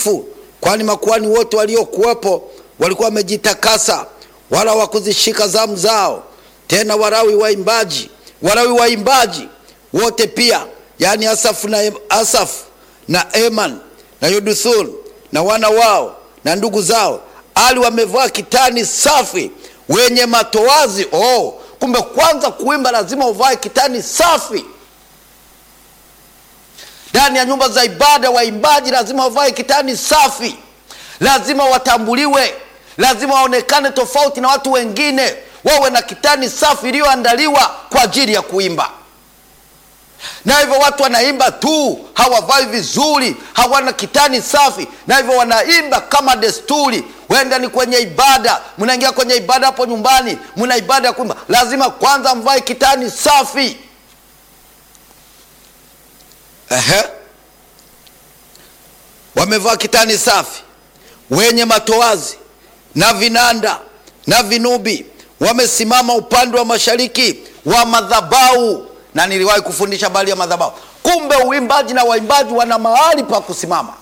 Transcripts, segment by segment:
patakatifu, kwani makuhani wote waliokuwepo walikuwa wamejitakasa, wala hawakuzishika zamu zao. Tena Walawi waimbaji, Walawi waimbaji wote pia, yaani Asafu na, Asafu na Eman na Yeduthun na wana wao na ndugu zao, ali wamevaa kitani safi, wenye matoazi. Oh, kumbe kwanza kuimba lazima uvae kitani safi. Ndani ya nyumba za ibada, waimbaji lazima wavae kitani safi, lazima watambuliwe, lazima waonekane tofauti na watu wengine, wawe na kitani safi iliyoandaliwa kwa ajili ya kuimba. Na hivyo watu wanaimba tu, hawavai vizuri, hawana kitani safi, na hivyo wanaimba kama desturi. Wenda ni kwenye ibada, mnaingia kwenye ibada hapo nyumbani, mna ibada ya kuimba, lazima kwanza mvae kitani safi. Ehe, wamevaa kitani safi, wenye matoazi na vinanda na vinubi, wamesimama upande wa mashariki wa madhabahu. Na niliwahi kufundisha habari ya madhabahu. Kumbe uimbaji na waimbaji wana mahali pa kusimama.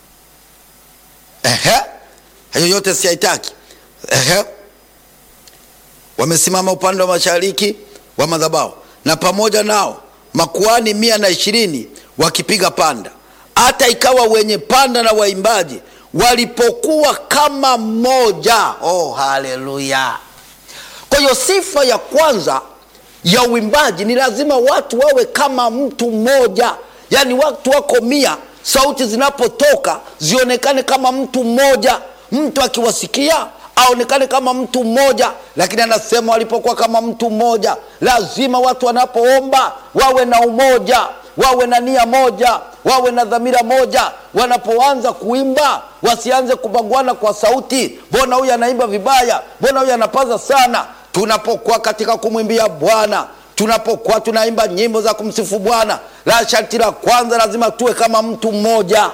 Ehe, hayo yote siyaitaki. Ehe, wamesimama upande wa mashariki wa madhabahu, na pamoja nao makuhani mia na ishirini wakipiga panda. Hata ikawa wenye panda na waimbaji walipokuwa kama mmoja. Oh, haleluya! Kwa hiyo sifa ya kwanza ya uimbaji ni lazima watu wawe kama mtu mmoja, yaani watu wako mia, sauti zinapotoka zionekane kama mtu mmoja, mtu akiwasikia aonekane kama mtu mmoja. Lakini anasema walipokuwa kama mtu mmoja, lazima watu wanapoomba wawe na umoja, wawe na nia moja, wawe na dhamira moja. Wanapoanza kuimba wasianze kubaguana kwa sauti, mbona huyu anaimba vibaya, mbona huyu anapaza sana. Tunapokuwa katika kumwimbia Bwana, tunapokuwa tunaimba nyimbo za kumsifu Bwana, la sharti la kwanza lazima tuwe kama mtu mmoja,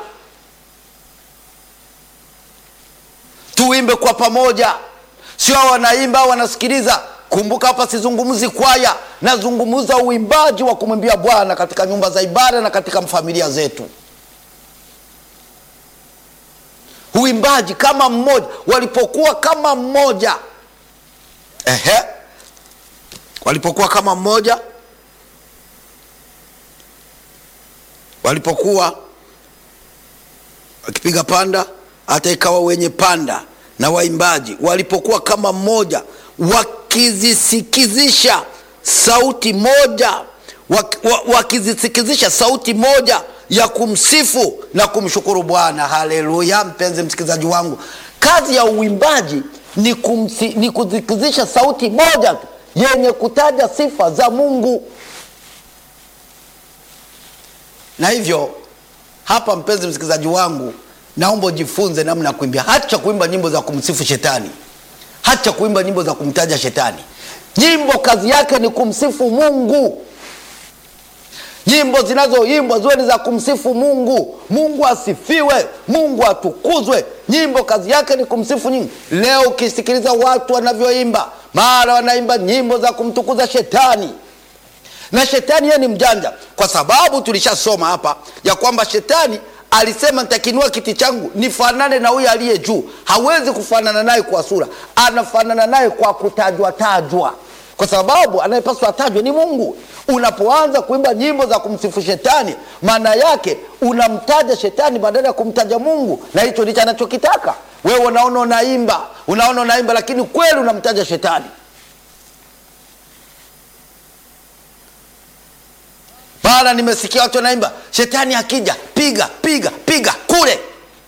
tuimbe kwa pamoja, sio wanaimba wanasikiliza. Kumbuka hapa sizungumzi kwaya, nazungumza uimbaji wa kumwimbia Bwana katika nyumba za ibada na katika familia zetu. Uimbaji kama mmoja, walipokuwa kama mmoja. Ehe, walipokuwa kama mmoja, walipokuwa wakipiga panda, hata ikawa wenye panda na waimbaji walipokuwa kama mmoja, wakizisikizisha sauti moja, wakizisikizisha sauti moja ya kumsifu na kumshukuru Bwana. Haleluya! Mpenzi msikilizaji wangu, kazi ya uimbaji ni, kumsi, ni kusikizisha sauti moja tu yenye kutaja sifa za Mungu. Na hivyo hapa, mpenzi msikilizaji wangu, naomba ujifunze namna ya kuimbia. Hacha kuimba nyimbo za kumsifu shetani, hacha kuimba nyimbo za kumtaja shetani. Nyimbo kazi yake ni kumsifu Mungu. Nyimbo zinazoimbwa ziwe ni za kumsifu Mungu. Mungu asifiwe, Mungu atukuzwe. Nyimbo kazi yake ni kumsifu nyingi. Leo ukisikiliza watu wanavyoimba, mara wanaimba nyimbo za kumtukuza shetani, na shetani yeye ni mjanja, kwa sababu tulishasoma hapa ya kwamba shetani alisema nitakinua kiti changu nifanane na huyo aliye juu. Hawezi kufanana naye kwa sura, anafanana naye kwa kutajwa tajwa kwa sababu anayepaswa atajwe ni Mungu. Unapoanza kuimba nyimbo za kumsifu shetani, maana yake unamtaja shetani badala ya kumtaja Mungu, na hicho ndicho anachokitaka wewe. Unaona unaimba, unaona unaimba, lakini kweli unamtaja shetani. Maana nimesikia watu wanaimba, shetani akija piga piga piga kule,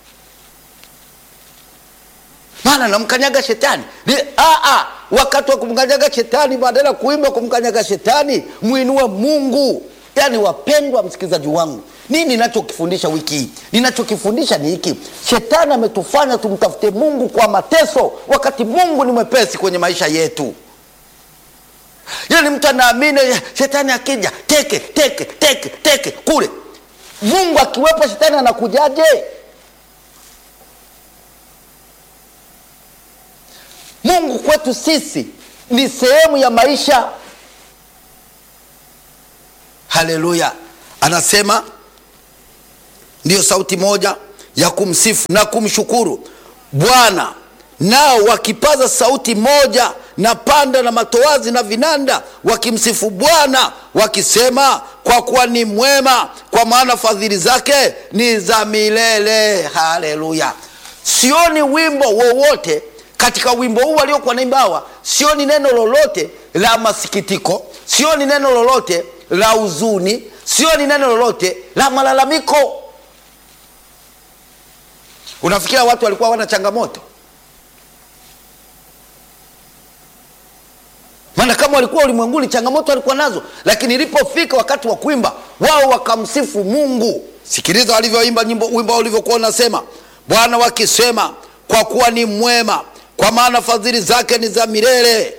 maana namkanyaga shetani ni aa wakati wa kumkanyaga shetani, badala ya kuimba kumkanyaga shetani, mwinue Mungu. Yaani wapendwa msikilizaji wangu, nini ninachokifundisha wiki hii? Ninachokifundisha ni hiki: shetani ametufanya tumtafute Mungu kwa mateso, wakati Mungu ni mwepesi kwenye maisha yetu. Yaani mtu anaamini shetani akija teke teke teke teke kule, Mungu akiwepo shetani anakujaje? Mungu kwetu sisi ni sehemu ya maisha. Haleluya! Anasema ndiyo sauti moja ya kumsifu na kumshukuru Bwana, nao wakipaza sauti moja na panda na matoazi na vinanda, wakimsifu Bwana wakisema, kwa kuwa ni mwema, kwa maana fadhili zake ni za milele. Haleluya! Sioni wimbo wowote katika wimbo huu waliokuwa naimba hawa, sioni neno lolote la masikitiko, sioni neno lolote la huzuni, sioni neno lolote la malalamiko. Unafikiria watu walikuwa wana changamoto? Maana kama walikuwa ulimwenguni, changamoto walikuwa nazo, lakini ilipofika wakati wa kuimba, wao wakamsifu Mungu. Sikiliza walivyoimba nyimbo, wimbo ulivyokuwa unasema, Bwana wakisema, kwa kuwa ni mwema, kwa maana fadhili zake ni za milele.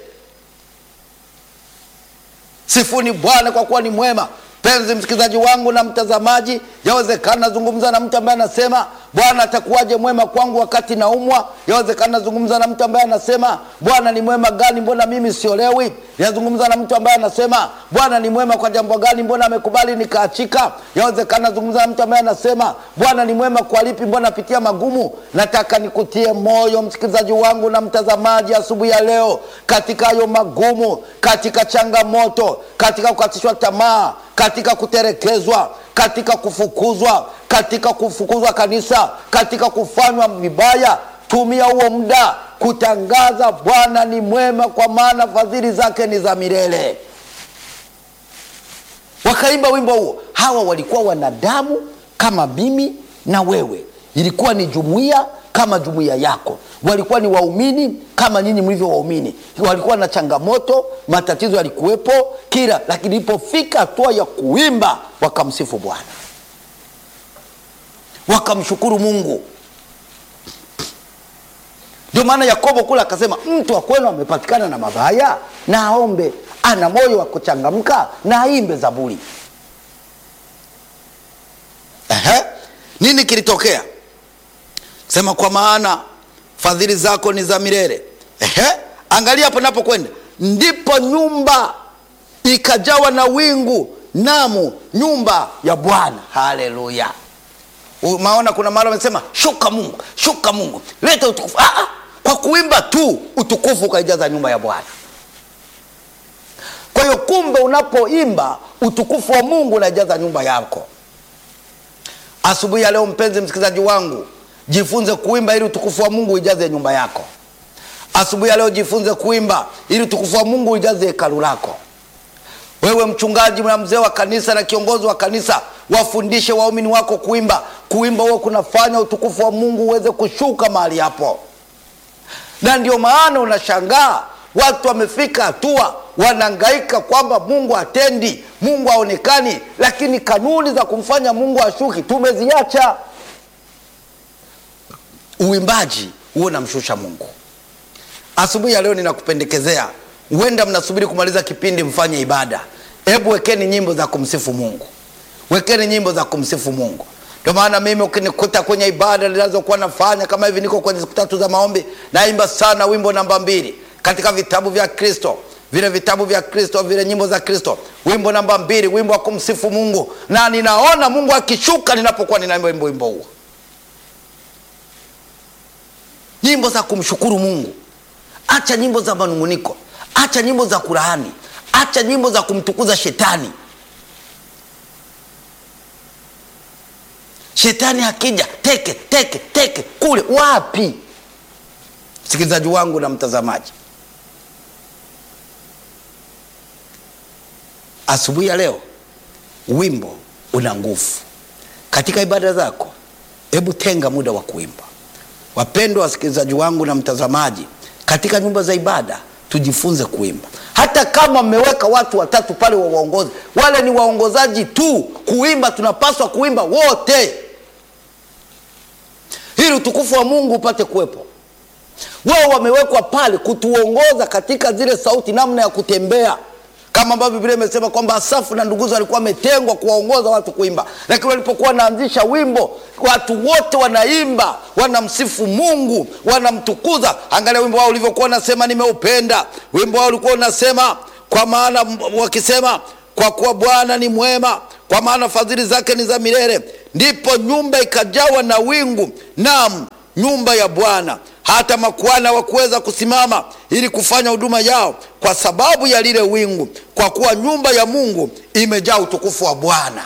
Sifuni Bwana kwa kuwa ni mwema. Penzi msikilizaji wangu na mtazamaji, yawezekana nazungumza na mtu ambaye anasema Bwana atakuwaje mwema kwangu wakati naumwa? Yawezekana nazungumza na mtu ambaye anasema Bwana ni mwema gani, mbona mimi siolewi? Nazungumza na mtu ambaye anasema Bwana ni mwema kwa jambo gani, mbona amekubali nikaachika? Yawezekana nazungumza na mtu ambaye anasema Bwana ni mwema kwa lipi, mbona napitia magumu? Nataka nikutie moyo msikilizaji wangu na mtazamaji asubuhi ya leo, katika hayo magumu, katika changamoto, katika kukatishwa tamaa, katika kuterekezwa, katika kufukuzwa, katika kufukuzwa kanisa, katika kufanywa vibaya, tumia huo muda kutangaza Bwana ni mwema, kwa maana fadhili zake ni za milele. Wakaimba wimbo huo. Hawa walikuwa wanadamu kama mimi na wewe, ilikuwa ni jumuiya kama jumuiya yako, walikuwa ni waumini kama nyinyi mlivyo waumini, walikuwa na changamoto, matatizo yalikuwepo kila, lakini ilipofika hatua ya kuimba wakamsifu Bwana, wakamshukuru Mungu. Ndio maana Yakobo kula akasema, mtu wa kwenu amepatikana na mabaya na aombe, ana moyo wa kuchangamka na aimbe zaburi. Ehe, nini kilitokea? Sema kwa maana fadhili zako ni za milele. Ehe, angalia hapo napokwenda, ndipo nyumba ikajawa na wingu, namu nyumba ya Bwana. Haleluya! Maona kuna mahali wamesema shuka Mungu, shuka Mungu, leta utukufu. Ah, ah, kwa kuimba tu utukufu ukaijaza nyumba ya Bwana. Kwa hiyo kumbe, unapoimba utukufu wa Mungu unaijaza nyumba yako. Asubuhi ya leo, mpenzi msikilizaji wangu, jifunze kuimba ili utukufu wa Mungu uijaze nyumba yako. Asubuhi ya leo, jifunze kuimba ili utukufu wa Mungu uijaze hekalu lako. Wewe mchungaji na mzee wa kanisa na kiongozi wa kanisa, wafundishe waumini wako kuimba. Kuimba huo kunafanya utukufu wa Mungu uweze kushuka mahali hapo, na ndio maana unashangaa watu wamefika hatua wanahangaika kwamba Mungu hatendi, Mungu haonekani, lakini kanuni za kumfanya Mungu ashuki tumeziacha. Uimbaji huo unamshusha Mungu. Asubuhi ya leo ninakupendekezea, huenda mnasubiri kumaliza kipindi mfanye ibada. Hebu wekeni nyimbo za kumsifu Mungu, wekeni nyimbo za kumsifu Mungu. Ndio maana mimi ukinikuta kwenye ibada ninazokuwa nafanya kama hivi, niko kwenye siku tatu za maombi, naimba sana wimbo namba mbili katika vitabu vya Kristo, vile vitabu vya Kristo, vile nyimbo za Kristo, wimbo namba mbili, wimbo wa kumsifu Mungu, na ninaona Mungu akishuka ninapokuwa ninaimba wimbo wimbo huo, nyimbo za kumshukuru Mungu. Acha nyimbo za manunguniko, acha nyimbo za kulaani, acha nyimbo za kumtukuza shetani. Shetani akija teke teke teke kule wapi? Msikilizaji wangu na mtazamaji, asubuhi ya leo wimbo una nguvu katika ibada zako. Hebu tenga muda wa kuimba. Wapendwa wasikilizaji wangu na mtazamaji, katika nyumba za ibada tujifunze kuimba. Hata kama mmeweka watu watatu pale wa waongozi, wale ni waongozaji tu. Kuimba tunapaswa kuimba wote, ili utukufu wa Mungu upate kuwepo. Wao wamewekwa pale kutuongoza katika zile sauti, namna ya kutembea, kama ambavyo Biblia imesema kwamba Asafu na nduguzo walikuwa wametengwa kuwaongoza watu kuimba, lakini walipokuwa wanaanzisha wimbo, watu wote wanaimba, wanamsifu Mungu, wanamtukuza. Angalia wimbo wao ulivyokuwa unasema, nimeupenda. Wimbo wao ulikuwa unasema kwa maana wakisema kwa kuwa Bwana ni mwema, kwa maana fadhili zake ni za milele. Ndipo nyumba ikajawa na wingu, naam, nyumba ya Bwana. Hata makuhani hawakuweza kusimama ili kufanya huduma yao kwa sababu ya lile wingu, kwa kuwa nyumba ya Mungu imejaa utukufu wa Bwana.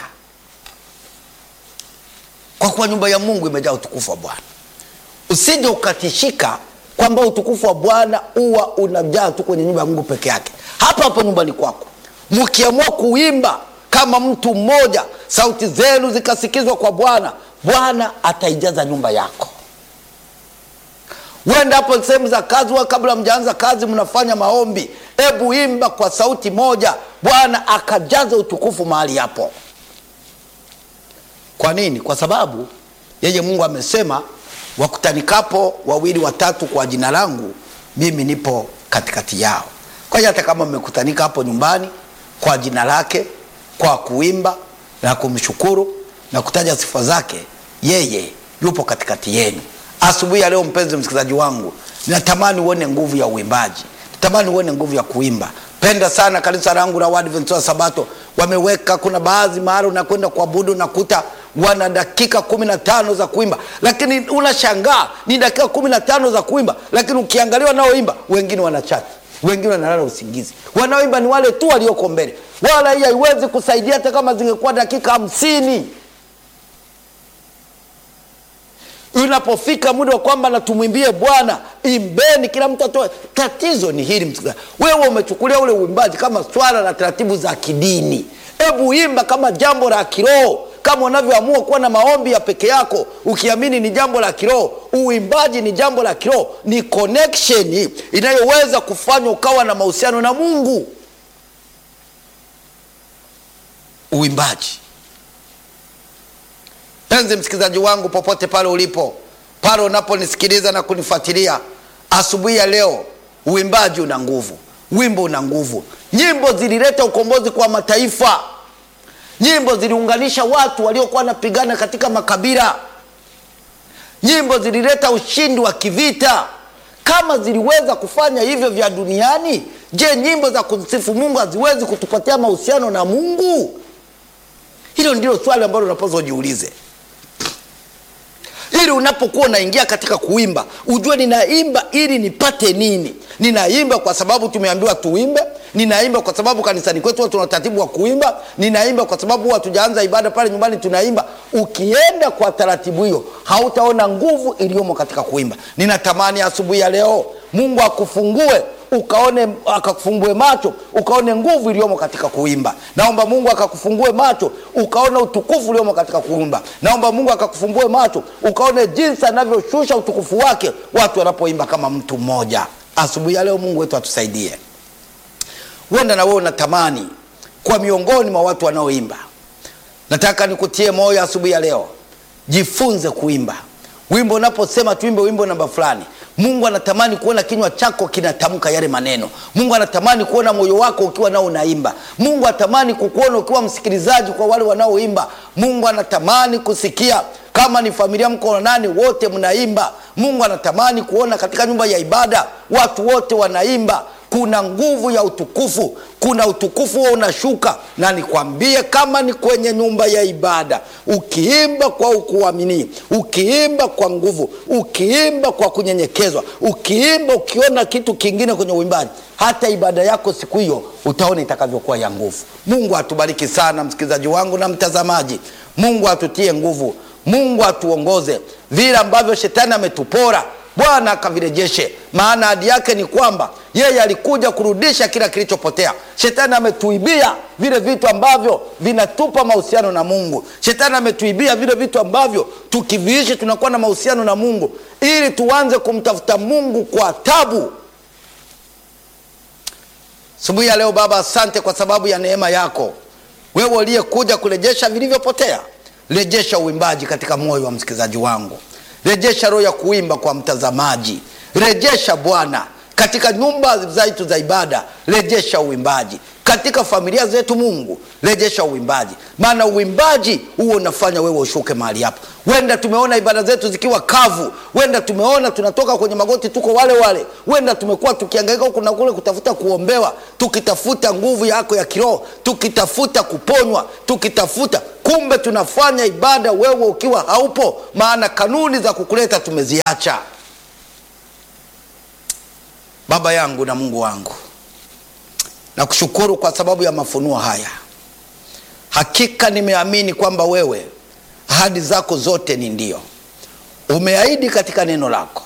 Kwa kuwa nyumba ya Mungu imejaa utukufu wa Bwana. Usije ukatishika kwamba utukufu wa Bwana huwa unajaa tu kwenye nyumba ya Mungu peke yake. Hapa hapo nyumbani kwako, mkiamua kuimba kama mtu mmoja, sauti zenu zikasikizwa kwa Bwana, Bwana ataijaza nyumba yako. Wenda hapo sehemu za kazi, wa kabla mjaanza kazi mnafanya maombi, hebu imba kwa sauti moja, Bwana akajaza utukufu mahali hapo. Kwa nini? Kwa sababu yeye Mungu amesema wakutanikapo wawili watatu kwa jina langu, mimi nipo katikati yao. Kwa hiyo hata kama mmekutanika hapo nyumbani kwa jina lake, kwa kuimba na kumshukuru na kutaja sifa zake, yeye yupo katikati yenu. Asubuhi ya leo, mpenzi msikilizaji wangu, natamani uone nguvu ya uimbaji, natamani uone nguvu ya kuimba. Penda sana kanisa langu la Waadventista wa Sabato, wameweka kuna baadhi mahali unakwenda kuabudu nakuta wana dakika kumi na tano za kuimba, lakini unashangaa ni dakika kumi na tano za kuimba, lakini ukiangalia wanaoimba wengine wanachati, wengine wanalala usingizi. Wanaoimba ni wale tu walioko mbele, wala hii haiwezi kusaidia hata kama zingekuwa dakika hamsini. Unapofika muda wa kwamba na tumwimbie Bwana, imbeni, kila mtu atoe. Tatizo ni hili msikilizaji, wewe umechukulia ule uimbaji kama swala la taratibu za kidini. Hebu imba kama jambo la kiroho kama unavyoamua kuwa na maombi ya peke yako ukiamini ni jambo la kiroho. Uimbaji ni jambo la kiroho, ni connection inayoweza kufanya ukawa na mahusiano na Mungu. Uimbaji, penzi msikilizaji wangu, popote pale ulipo, pale unaponisikiliza na kunifuatilia asubuhi ya leo, uimbaji una nguvu, wimbo una nguvu. Nyimbo zilileta ukombozi kwa mataifa. Nyimbo ziliunganisha watu waliokuwa wanapigana katika makabila. Nyimbo zilileta ushindi wa kivita. Kama ziliweza kufanya hivyo vya duniani, je, nyimbo za kumsifu Mungu haziwezi kutupatia mahusiano na Mungu? Hilo ndilo swali ambalo unapaswa ujiulize, ili unapokuwa unaingia katika kuimba ujue, ninaimba ili nipate nini? Ninaimba kwa sababu tumeambiwa tuimbe ninaimba kwa sababu kanisani kwetu huwa tuna utaratibu wa kuimba. Ninaimba kwa sababu huwa tujaanza ibada pale nyumbani tunaimba. Ukienda kwa taratibu hiyo, hautaona nguvu iliyomo katika kuimba. Ninatamani asubuhi ya leo Mungu akufungue ukaone, akakufungue macho ukaone nguvu iliyomo katika kuimba. Naomba Mungu akakufungue macho ukaone utukufu uliomo katika kuimba. Naomba Mungu akakufungue macho ukaone jinsi anavyoshusha utukufu wake watu wanapoimba kama mtu mmoja. Asubuhi ya leo Mungu wetu atusaidie. Huenda na wewe unatamani kwa miongoni mwa watu wanaoimba. Nataka nikutie moyo asubuhi ya leo, jifunze kuimba. Wimbo unaposema tuimbe wimbo namba fulani, Mungu anatamani kuona kinywa chako kinatamka yale maneno. Mungu anatamani kuona moyo wako ukiwa nao unaimba. Mungu anatamani kukuona ukiwa msikilizaji kwa wale wanaoimba. Mungu anatamani kusikia kama ni familia mko nani wote mnaimba. Mungu anatamani kuona katika nyumba ya ibada watu wote wanaimba. Kuna nguvu ya utukufu, kuna utukufu huo unashuka, na nikwambie, kama ni kwenye nyumba ya ibada, ukiimba kwa ukuamini, ukiimba kwa nguvu, ukiimba kwa kunyenyekezwa, ukiimba ukiona kitu kingine kwenye uimbaji, hata ibada yako siku hiyo utaona itakavyokuwa ya nguvu. Mungu atubariki sana, msikilizaji wangu na mtazamaji. Mungu atutie nguvu, Mungu atuongoze vile ambavyo shetani ametupora Bwana akavirejeshe, maana ahadi yake ni kwamba yeye alikuja kurudisha kila kilichopotea. Shetani ametuibia vile vitu ambavyo vinatupa mahusiano na Mungu. Shetani ametuibia vile vitu ambavyo tukiviishi tunakuwa na mahusiano na Mungu, ili tuanze kumtafuta Mungu kwa tabu. Asubuhi ya leo Baba, asante kwa sababu ya neema yako, wewe uliyekuja kurejesha vilivyopotea. Rejesha uimbaji katika moyo wa msikilizaji wangu rejesha roho ya kuimba kwa mtazamaji. Rejesha Bwana katika nyumba zetu za ibada rejesha uimbaji katika familia zetu mungu rejesha uimbaji maana uimbaji huo unafanya wewe ushuke mahali hapo wenda tumeona ibada zetu zikiwa kavu wenda tumeona tunatoka kwenye magoti tuko wale wale wenda tumekuwa tukiangaika huku na kule kutafuta kuombewa tukitafuta nguvu yako ya kiroho tukitafuta kuponywa tukitafuta kumbe tunafanya ibada wewe ukiwa haupo maana kanuni za kukuleta tumeziacha baba yangu na mungu wangu nakushukuru kwa sababu ya mafunuo haya hakika nimeamini kwamba wewe ahadi zako zote ni ndio umeahidi katika neno lako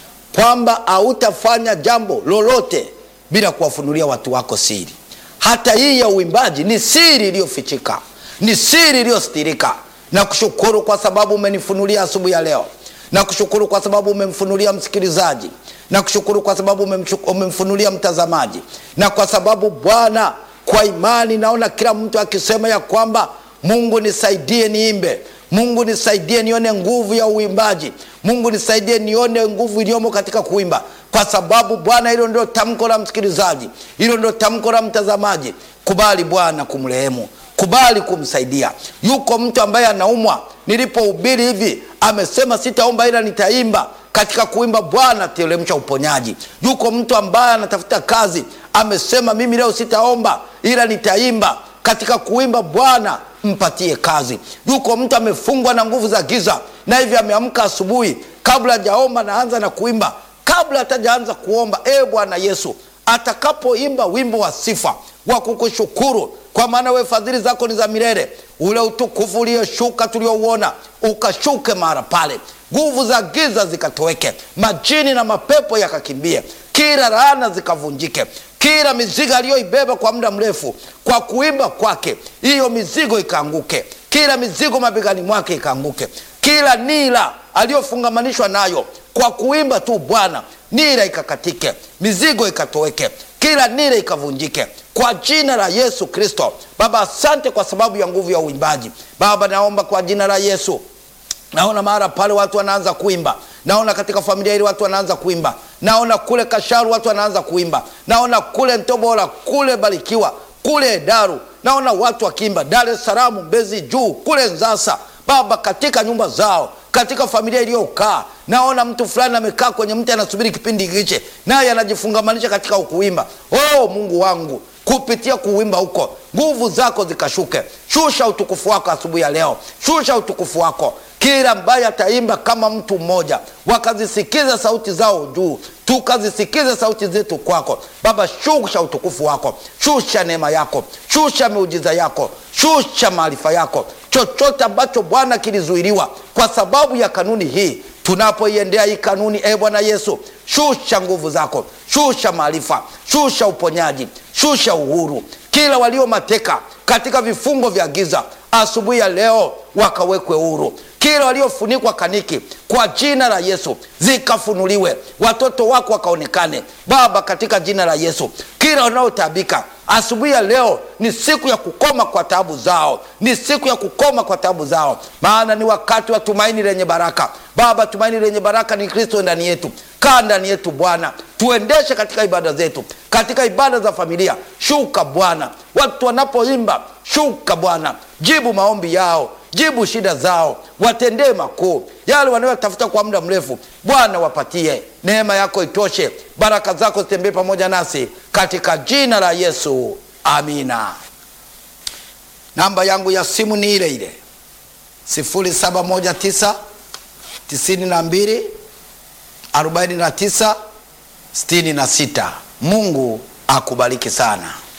kwamba hautafanya jambo lolote bila kuwafunulia watu wako siri hata hii ya uimbaji ni siri iliyofichika ni siri iliyostirika na kushukuru kwa sababu umenifunulia asubuhi ya leo na kushukuru kwa sababu umemfunulia msikilizaji na kushukuru kwa sababu umemshu- umemfunulia mtazamaji na kwa sababu bwana kwa imani naona kila mtu akisema ya kwamba mungu nisaidie niimbe mungu nisaidie nione nguvu ya uimbaji mungu nisaidie nione nguvu iliyomo katika kuimba kwa sababu bwana hilo ndio tamko la msikilizaji hilo ndio tamko la mtazamaji kubali bwana kumrehemu kubali kumsaidia yuko mtu ambaye anaumwa nilipohubiri hivi amesema sitaomba ila nitaimba katika kuimba bwana teremsha uponyaji yuko mtu ambaye anatafuta kazi amesema mimi leo sitaomba ila nitaimba katika kuimba bwana mpatie kazi yuko mtu amefungwa na nguvu za giza na hivi ameamka asubuhi kabla hajaomba naanza na kuimba kabla hatajaanza kuomba e bwana yesu atakapoimba wimbo wa sifa wa kukushukuru kwa maana we fadhili zako ni za milele ule utukufu ulioshuka tuliouona ukashuke mara pale nguvu za giza zikatoweke majini na mapepo yakakimbie kila laana zikavunjike kila mizigo aliyoibeba kwa muda mrefu kwa kuimba kwake hiyo mizigo ikaanguke kila mizigo mabegani mwake ikaanguke kila nila aliyofungamanishwa nayo kwa kuimba tu bwana nira ikakatike mizigo ikatoweke kila nira ikavunjike kwa jina la yesu kristo baba asante kwa sababu ya nguvu ya uimbaji baba naomba kwa jina la yesu naona mara pale watu wanaanza kuimba naona katika familia hili watu wanaanza kuimba naona kule kasharu watu wanaanza kuimba naona kule ntobola kule barikiwa kule daru naona watu wakiimba dar es salaam mbezi juu kule nzasa baba katika nyumba zao katika familia iliyokaa naona mtu fulani amekaa kwenye mti anasubiri kipindi hichi naye anajifungamanisha katika ukuimba oh mungu wangu kupitia kuwimba huko nguvu zako zikashuke shusha utukufu wako asubuhi ya leo shusha utukufu wako kila ambaye ataimba kama mtu mmoja wakazisikiza sauti zao juu tukazisikize sauti zetu kwako baba shusha utukufu wako shusha neema yako shusha miujiza yako shusha maarifa yako chochote ambacho bwana kilizuiliwa kwa sababu ya kanuni hii tunapoiendea hii kanuni e bwana yesu shusha nguvu zako shusha maarifa shusha uponyaji shusha uhuru kila walio mateka katika vifungo vya giza asubuhi ya leo wakawekwe huru kila waliofunikwa kaniki kwa jina la yesu zikafunuliwe watoto wako wakaonekane baba katika jina la yesu kila wanaotabika asubuhi ya leo ni siku ya kukoma kwa tabu zao ni siku ya kukoma kwa tabu zao maana ni wakati wa tumaini lenye baraka baba tumaini lenye baraka ni kristo ndani yetu kaa ndani yetu bwana tuendeshe katika ibada zetu katika ibada za familia shuka bwana watu wanapoimba shuka bwana jibu maombi yao jibu shida zao watendee makuu yale wanayotafuta kwa muda mrefu bwana wapatie neema yako itoshe baraka zako zitembee pamoja nasi katika jina la yesu amina namba yangu ya simu ni ile ile 719 92 49 66 mungu akubariki sana